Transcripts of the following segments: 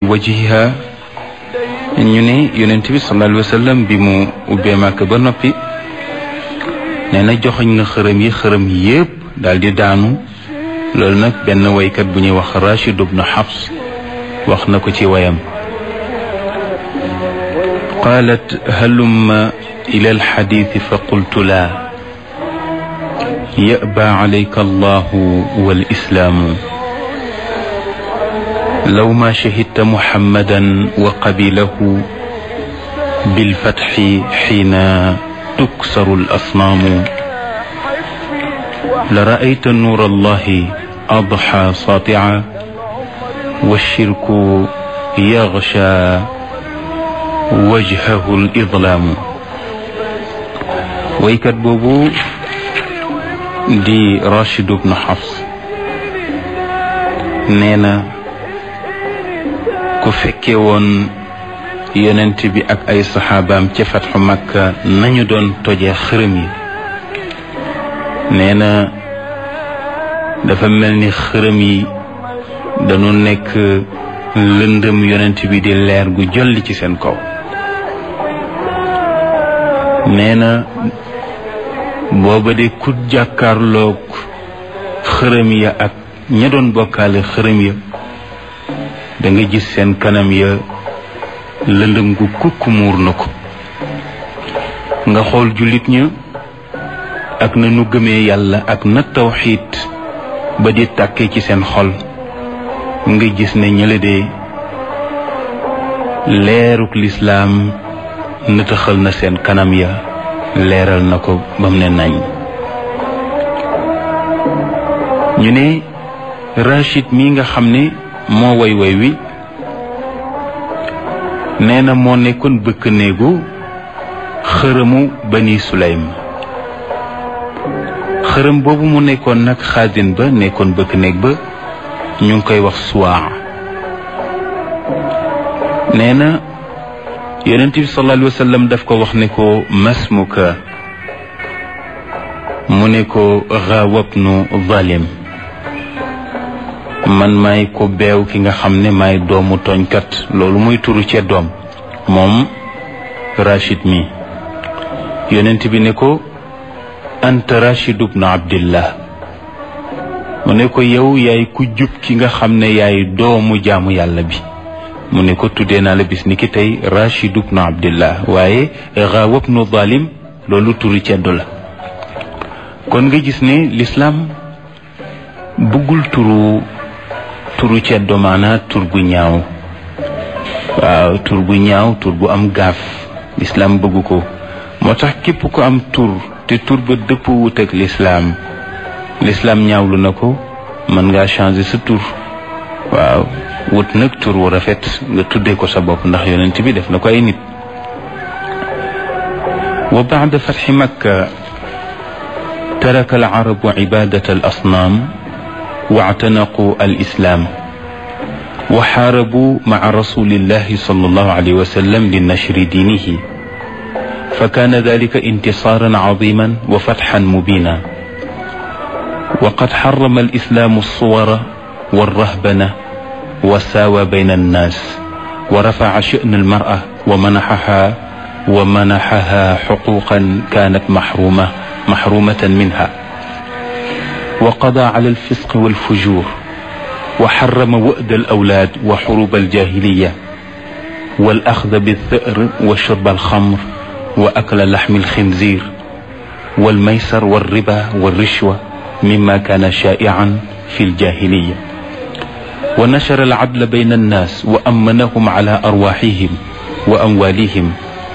wajhiha ñu ne yonent bi sallallahu alayhi wa sallam bi mu ubbee màkk ba noppi nee na joxoñ na xërëm yi xërëm yépp daal di daanu loolu nag benn waykat bu ñuy wax Rachid ibn Hafs wax na ko ci wayam qaalat halumma ila alxadiisi fa qultu laa yaba alayka allahu walislaamu law ma shahidta muhammadan wa qabilahu bilfatxi xiina tuksaru alasnaamu la raayta nuur allahi adxa saatia walshirku yaxsha wajhahu lidlaamu waykat boobu di Rachid ibn Hafs nee na ku fekke woon yonent bi ak ay saxaabaam ca fatxu Makka nañu doon tojee xërëm yi nee na dafa mel ni xërëm yi dañu nekk lëndëm yonent bi di leer gu jolli ci seen kaw nee na booba de ku jàkkaarloog xërëm ya ak ña doon bokkaale xërëm ya da nga gis seen kanam ya lëndëm gu kukk muur na ko nga xool jullit ña ak na nu gëmee yàlla ak na tawxiit ba di tàkkee ci seen xol nga gis ne ñële de leeruk lislaam nëtëxal na seen kanam ya leeral na ko ba mu ne nañ ñu ne Rachid mi nga xam ne moo way way wi nee na moo nekkoon bëkk néegu xërëmu bani Sulaym xërëm boobu mu nekkoon nag xaasin ba nekkoon bëkk néeg ba ñu ngi koy wax suwaa nee na yonent bi sallallahu alayhi wa sallam daf ko wax ne ko masmuka mu ne ko xaawabnu zalim man maay ko beew ki nga xam ne maay doomu tooñkat loolu muy turu cee doom moom Rachid mi yonent bi ne ko anta Rachid ibnu Abdillah mu ne ko yow yaay ku jub ki nga xam ne yaay doomu jaamu yàlla bi mu ne ko tuddee naa la bis ni ki tey Rachid ibnu Abdillah waaye xaawab nu zalim loolu turu ceddu la kon nga gis ne lislaam bëggul turu turu ceddo maanaa tur bu ñaaw waaw tur bu ñaaw tur bu am gaaf lislaam bëggu ko moo tax képp ko am tur te tur ba dëpp wut ak lislaam lislaam ñaawlu na ko mën ngaa changer sa tur waaw wut nag tur wu rafet nga tuddee ko sa bopp ndax yonent bi def na ko ay nit wa baada fatxi makka taraka al arabu cibadat al asnaam واعتنقوا الإسلام وحاربوا مع رسول الله صلى الله عليه وسلم لنشر دينه فكان ذلك انتصارا عظيما وفتحا مبينا وقد حرم الإسلام الصور والرهبنة وساوى بين الناس ورفع شأن المرأة ومنحها ومنحها حقوقا كانت محرومة محرومة منها وقضى على الفسق والفجور وحرم وأد الأولاد وحروب الجاهلية والأخذ بالثأر وشرب الخمر وأكل لحم الخنزير والميسر والربا والرشوة مما كان شائعا في الجاهلية ونشر العدل بين الناس وأمنهم على أرواحهم وأموالهم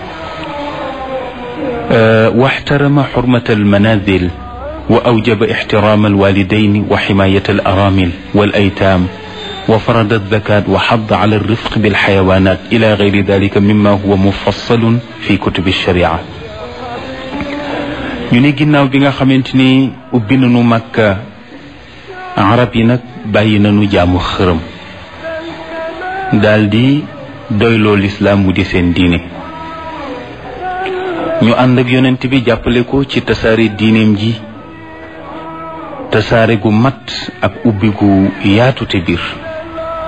أه واحترم حرمة المنازل وأوجب احترام الوالدين وحماية الأرامل والأيتام وفرض الزكاة وحض على الرفق بالحيوانات إلى غير ذلك مما هو مفصل في كتب الشريعة ñu ne ginnaaw bi nga xamante ni ubbi nañu Makka arab yi nag bàyyi nañu jaamu xërëm daldi doyloo lislaam mu di seen diine ñu ànd ak yonent bi jàppale ko ci tasaare diineem ji tasaare gu mat ak ubbi gu yaatu te biir